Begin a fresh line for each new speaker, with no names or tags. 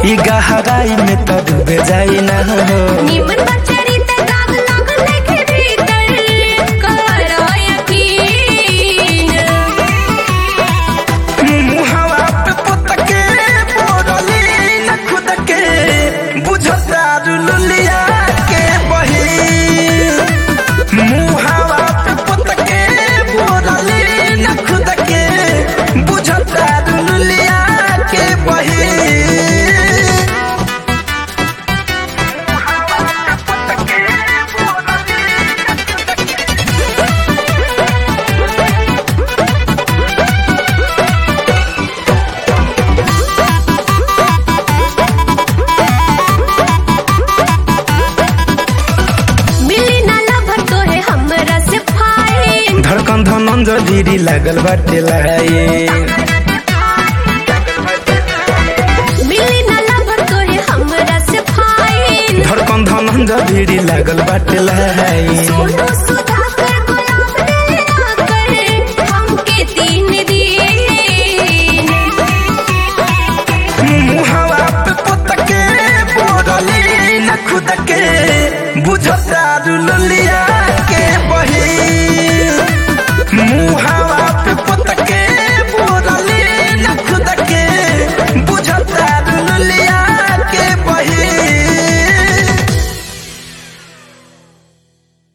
ई गहराई में तो डूबे जाई ना हो
निमन बचरी त दाग लागल देखे भीतर करो यकीन
मुहावा पे पुतके बोरली न खुद के बुझता रुलिया के बही मुहावा पे पुतके बोरली न खुद के बुझता रुलिया के बही
मिली ना लभर तोहे हमरा से फाइन
धड़कन धनन जदीरी लागल बाटे लाए
मिली ना लभर तोहे हमरा से फाइन
धड़कन धनन जदीरी लागल बाटे लाए
सोनू सुधाकर गुलाब दिल ना करे हमके तीन दिन
मुहावा पे पुतके बोरली न खुद के बुझता रुलिया के बही